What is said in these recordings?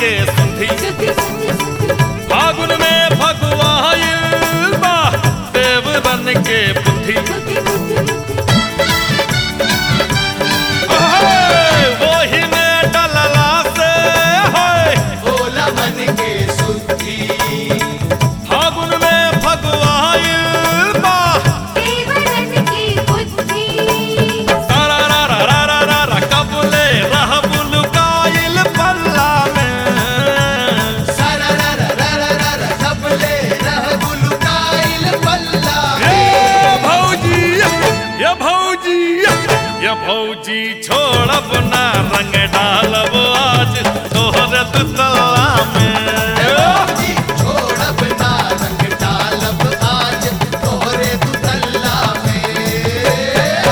के सुधी फागुन में फगुआइल बा देव बन के बुद्धि ओहे, वही में डलला से है भोला मन के सुधी फागुन में फगुआइल बा तारा रा रा रा रा रा रा कबले रह बुलकाइल पल्ला में सारा रा रा रा रा रा रा कपले रह गुलकाइल पल्ला ये भौजी ये भौजी ये भौजी छोड़ब ना रंग डालब आज तोहर दुतला में जी छोड़ब ना रंग डालब आज तोहरे दुतल्ला में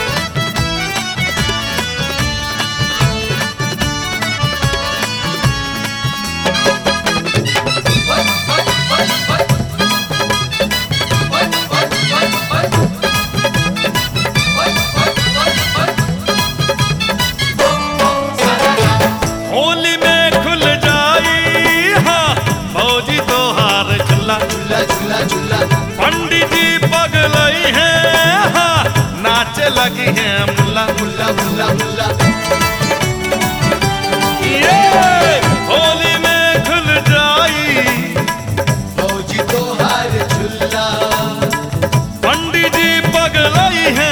होली में खुल जाई हाँ भौजी तोहार चला झूला झूला झूला पंडित जी पगलई है हाँ नाचे लगी है मुल्ला मुल्ला मुल्ला मुल्ला ये होली में खुल जाई फौजी तोहार झूला पंडित जी पगलई है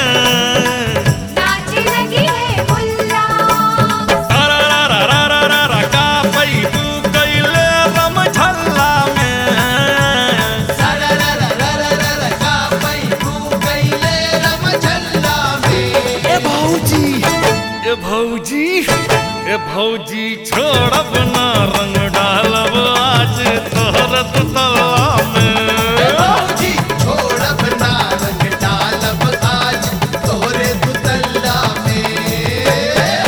तारा रा रा रा रा रा रा का पई तू कैले रम झल्ला में सारा रा रा रा रा रा रा का पई तू कैले रम झल्ला में ए भौजी ए भौजी ए भौजी छोड़ब ना रंग डालब आज तोहर तला में फौजी छोड़ब ना रंग डालब आज तोहरे दुतल्ला में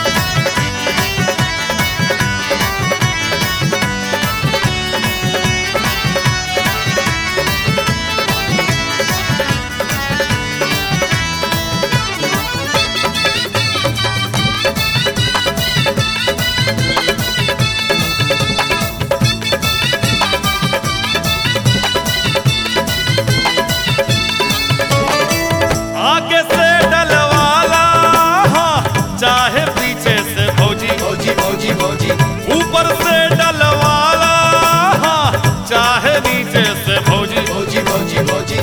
आगे से डलवाला हाँ, चाहे पीछे से भौजी फौजी फौजी फौजी ऊपर से डलवाला हाँ, चाहे नीचे से भौजी फौजी फौजी फौजी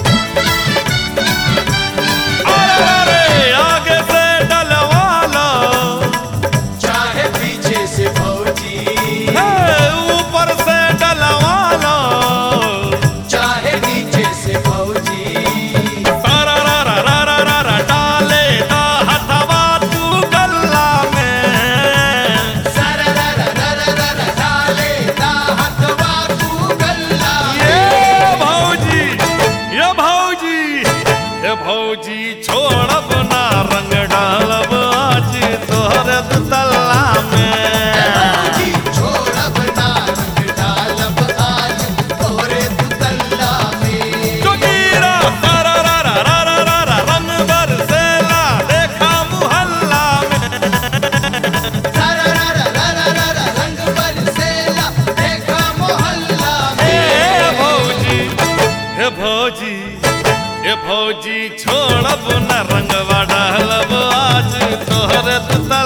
अरे अरे आगे से डलवाला चाहे पीछे से फौजी है, ऊपर से डलवाला चाहे नीचे से फौजी तारा रा रा रा रा रा रा डाले दा हथवा तू गल्ला में सारा रा रा रा रा रा रा डाले दा हथवा तू गल्ला ये भौजी ये भौजी ये भौजी छोड़ब ना रंग डालब आज तोहर तल्ला में फौजी छोड़ब ना रंग डालब आज तोहरे दुतल्ला में जोगीरा तारा रा रा रा रा रा रा रंग बरसेला देखा मुहल्ला में सारा रा रा रा रा रा रा रंग बरसेला देखा मोहल्ला में ए भौजी हे भौजी हे भौजी छोड़ब न रंगवा डालब आज तोहर तल्ला